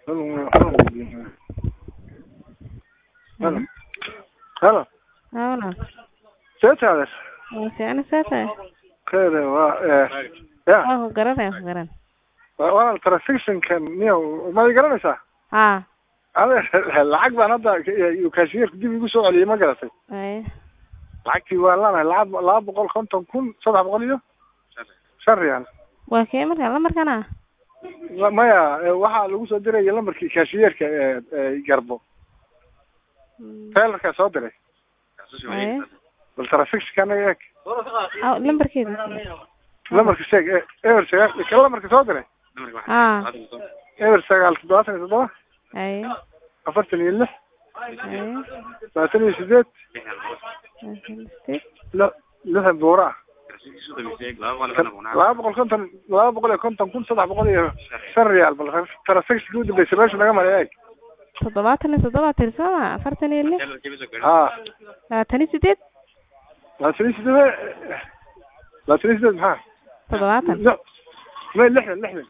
Halo. Halo. Hola. See taades? Waa fiicna saa tahay? Keeda waa eh ya Waa ku garanaya ku garan. waa waa transactionkan niyo ma i garanaysaa? Haa. Ade lacag baan hadda uu kaashiyerku dib igu soo celiyey ma garatay? Ay. lacagtii waan lanahay lacag laba boqol konton kun saddex boqol iyo shan riyaal Waa kee markaa lambarkana? La- maya eh, waxaa lagu soo diraya lambarkii kaashiyerka ee ee garbo taylarkaa soo diray Ay. bal transactionka anaga eeg Aw lambarkeeda. lambarka sheeg e- eber sagaal ka lambarka soo diray Haa. eber sagaal toddobaatan iyo toddoba Ay. afartan iyo lix Ay. labaatan iyo sideed li- lixdan buura ah laba boqol konton laba boqol iyo konton kun saddex boqol iyo shan riyaal bal transactionka u dambeysay meesha naga maray eeg Toddobaatan iyo toddoba tirsama afartan iyo lix haa labaatan iyo sideed labaatan iyo sideed labaatan iyo sideed maxaa toddobaatan لا ما لحن لحن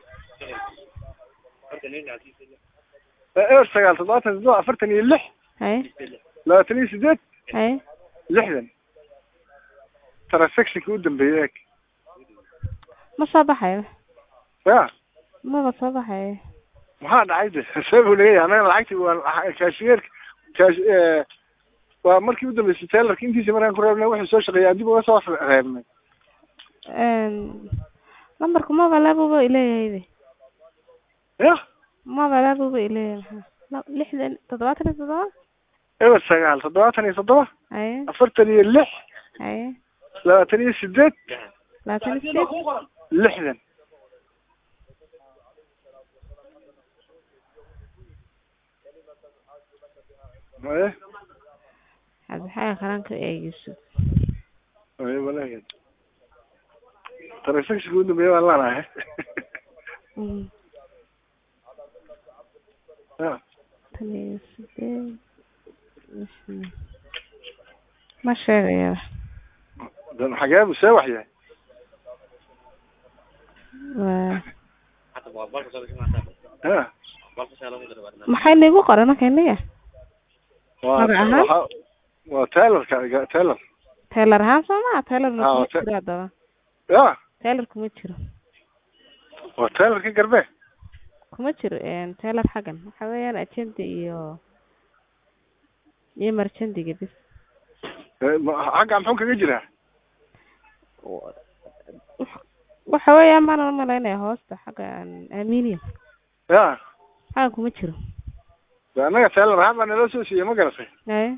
ايش سجال تضغط تضغط افرتني اللح Ay. لا تني سديت Ay. لحن ترى سكشك قدام بيك Ma soo baxayo. يا Maba soo baxayo. maxaa dhacay sabab leeyahay anaga lacagtii waa kaashiyerka kaash ee waa markii u dambeysay taylarka intiisa markaan ku reebnay wuxuu soo shaqeeyay dib uga soo reebnay Een lambarku maba labuba ileeyahay. ya Maba labuba ileeyahay. maxaa? La- Lixdan toddobaatan iyo toddoba? eber sagaal toddobaatan iyo toddoba Ay. afartan iyo lix Ay. labaatan iyo sideed labaatan iyo sideed lixdan ايه Cabdixaaq qaranka ee Yuusuf. ايه ولا ترى سكشك قدام بيك والله انا Mm. ها tan iyo sideed lixdan. ma sheegaya ده حاجه مساوح يعني waa ها maxay nigu qoran marka inniga Magac ahaan? وتايلر تايلر taylor ahaan soo maa taylorna Ah, kuma ta- jiro haddaba يا taylor kuma jiro وتايلر كي قربه kuma jiro een taylor xaggan waxa weeyaan ajendi iyo iyo marjandiga bis حق عم حكم يجري waxa weeyaan baan umalaynaya hoosta xagga aluminium يا xaggan kuma jiro انا تايلر هذا انا لو سوسي ما قرصي ay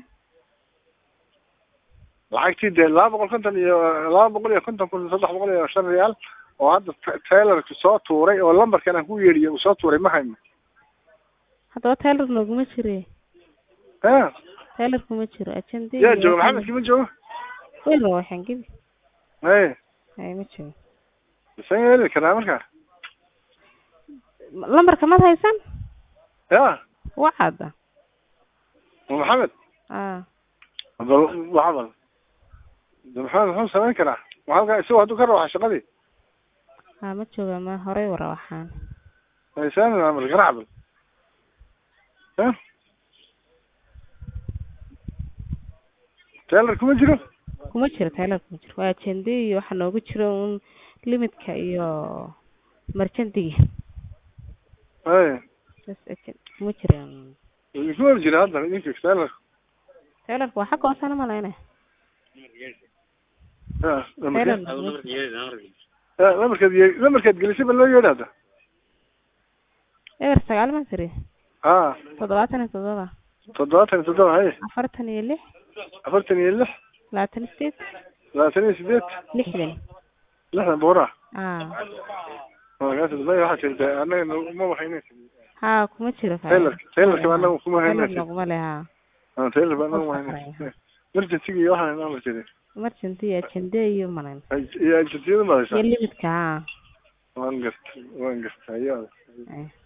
lacagtii dee laba boqol konton iyo laba boqol iyo konton kun saddex boqol iyo shan riyaal oo hadda taylarka soo tuuray oo lambarkan aan ku yeedhiyo uu soo tuuray ma hayno haddaba taylor nooguma jire ha taylor kuma jiro ajendi yaa jooga maxamedki ma joogo weyn waa waxaan gebi ay ay ma jiro isan yeeli karaa marka lambarka mad haysan ya wacada maxamed ah bal waxbal de maxamed muxuu samayn karaa maxalka isagoo hadduu ka rawaxa shaqadii ah ma jooga ma horey wara waxaan haysan amar garacbal ha taylar kuma jiro kuma jiro taylor kuma jiro waa ajendi iyo waxa noogu jiro un limitka iyo marjandiga ay bas ajen kuma jiro kuma jira hadda idinka taylar taylorka waa xagga hoosana malayna ha taylor lamarkeed ye- lamarkeed gelisay ba loo yeedha hadda eber sagaal ma tiri ha toddobaatan iyo toddoba toddobaatan iyo toddoba haye afartan iyo lix afartan iyo lix labaatan iyo sideed labaatan iyo sideed lixdan lixdan buura ah magaas may waxaa jirta anaga ma waxayna ha kuma jiro fa- taylarka taylarka baa anaga kuma taylor hayna noguma leh ha taylar baa anaga ma hayna emergency iyo waxaan amar jiray emergency iyo ajende iyo malayn iyo agencyada ma iyo haysaa limitka ha waan garta waan garta ayaa ay